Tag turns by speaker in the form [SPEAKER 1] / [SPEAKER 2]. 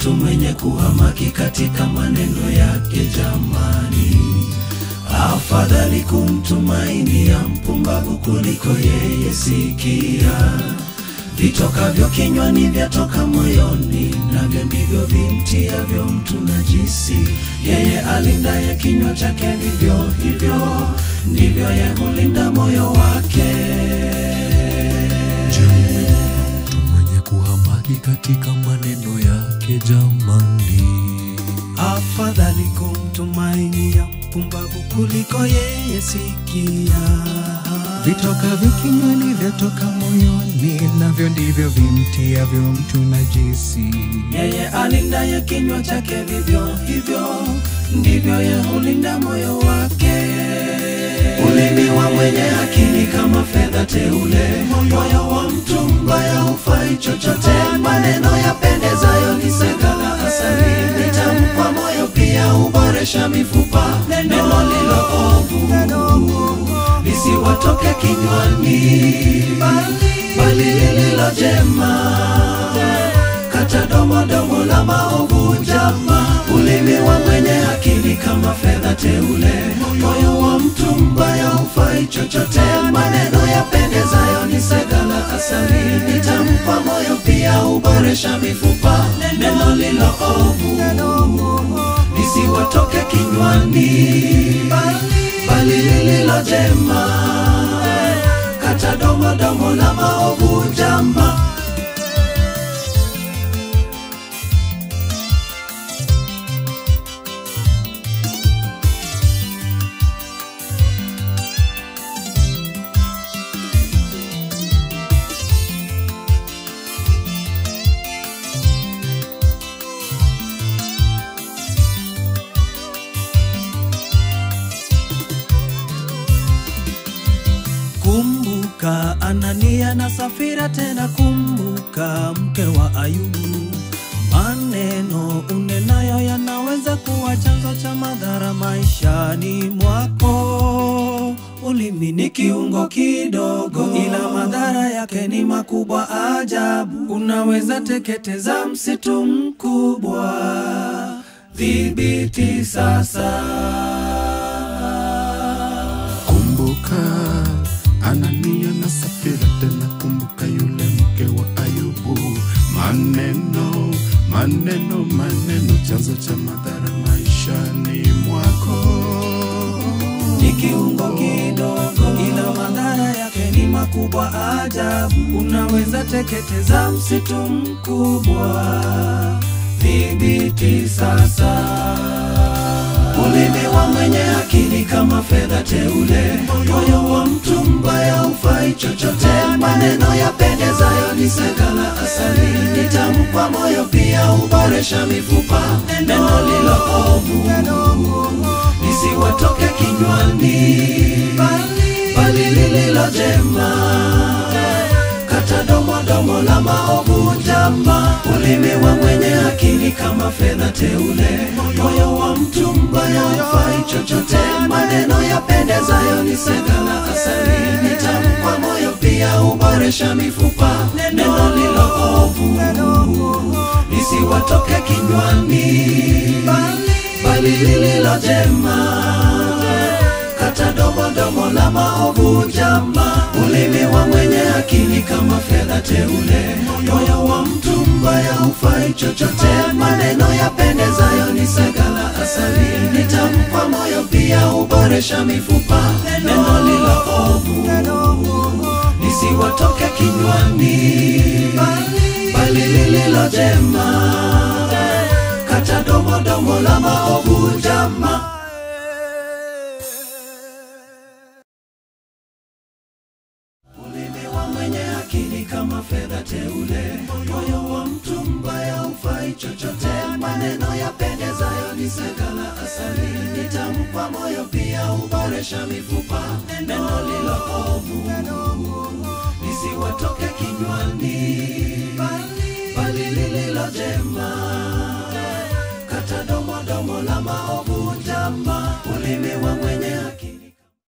[SPEAKER 1] mtu mwenye kuhamaki katika maneno yake jamani. Afadhali kumtumainia mpumbavu kuliko yeye sikia. Vitokavyo kinywani vyatoka moyoni, navyo ndivyo vimtiavyo mtu najisi. Yeye alindaye kinywa chake vivyo hivyo, ndivyo yeye hulinda moyo wake.
[SPEAKER 2] mtu mwenye kuhamaki katika maneno yake jamani.
[SPEAKER 1] Afadhali kumtumainia mpumbavu kuliko yeye sikia.
[SPEAKER 3] Vitokavyo kinywani vyatoka moyoni, navyo ndivyo vimtiavyo mtu najisi.
[SPEAKER 1] Yeye alindaye kinywa chake vivyo hivyo, ndivyo yeye hulinda moyo wake. Ulimi wa mwenye akili kama fedha teule, moyo wa mtu mbaya hufai chochote. Maneno yapendezayo ni sega la asali, ni tamu kwa moyo, pia huboresha mifupa. Neno lilo ovu lisiwatoke kinywani, bali lililo jema kata domo domo la maovu jama. Ulimi wa mwenye akili kama fedha teule, moyo wa mtu mbaya hufai chochote. Maneno yapendezayo ni sega la asali, ni tamu kwa moyo, pia huboresha mifupa. Neno lilo ovu lisiwatoke kinywani, bali lililo jema kata domo domo la maovu jama. Kumbuka Anania na Safira, tena kumbuka mke wa Ayubu. Maneno unenayo yanaweza kuwa chanzo cha madhara maishani mwako. Ulimi ni kiungo kidogo, ila madhara yake ni makubwa ajabu. Unaweza teketeza msitu mkubwa. Dhibiti sasa.
[SPEAKER 4] Kumbuka Anania na Safira, tena kumbuka yule mke wa Ayubu. Maneno, maneno, maneno, chanzo cha madhara maishani mwako.
[SPEAKER 1] ni kiungo kidogo, ila madhara yake ni makubwa ajabu. Unaweza teketeza msitu mkubwa. Dhibiti sasa. Ulimi wa mwenye akili kama fedha teule, moyo wa mtu mbaya hufai chochote. Maneno yapendezayo ni sega la asali, ni tamu kwa moyo, pia huboresha mifupa. Neno lilo ovu lisiwatoke kinywani, bali lililo jema kata domo domo la maovu jama. Ulimi wa mwenye akili kama fedha teule, moyo wa mtu mbaya hufai chochote. Maneno yapendezayo ni sega la asali, ni tamu kwa moyo, pia huboresha mifupa. Neno lilo ovu lisiwatoke kinywani, bali lililo jema kata domo domo la maovu jama. Ulimi wa mwenye akili kama fedha teule, moyo wa mtu mbaya hufai chochote. Maneno yapendezayo ni sega la asali, ni tamu kwa moyo, pia huboresha mifupa. Neno lilo ovu lisiwatoke kinywani, bali lililo jema kata domo domo la maovu jama. Ulimi wa mwenye akili kama fedha teule, moyo wa mtu mbaya hufai chochote. Maneno yapendezayo ni sega la asali, ni tamu kwa moyo, pia huboresha mifupa. Neno lilo ovu lisiwatoke kinywani, bali lililo jema kata domo domo la maovu jama. Ulimi wa mwenye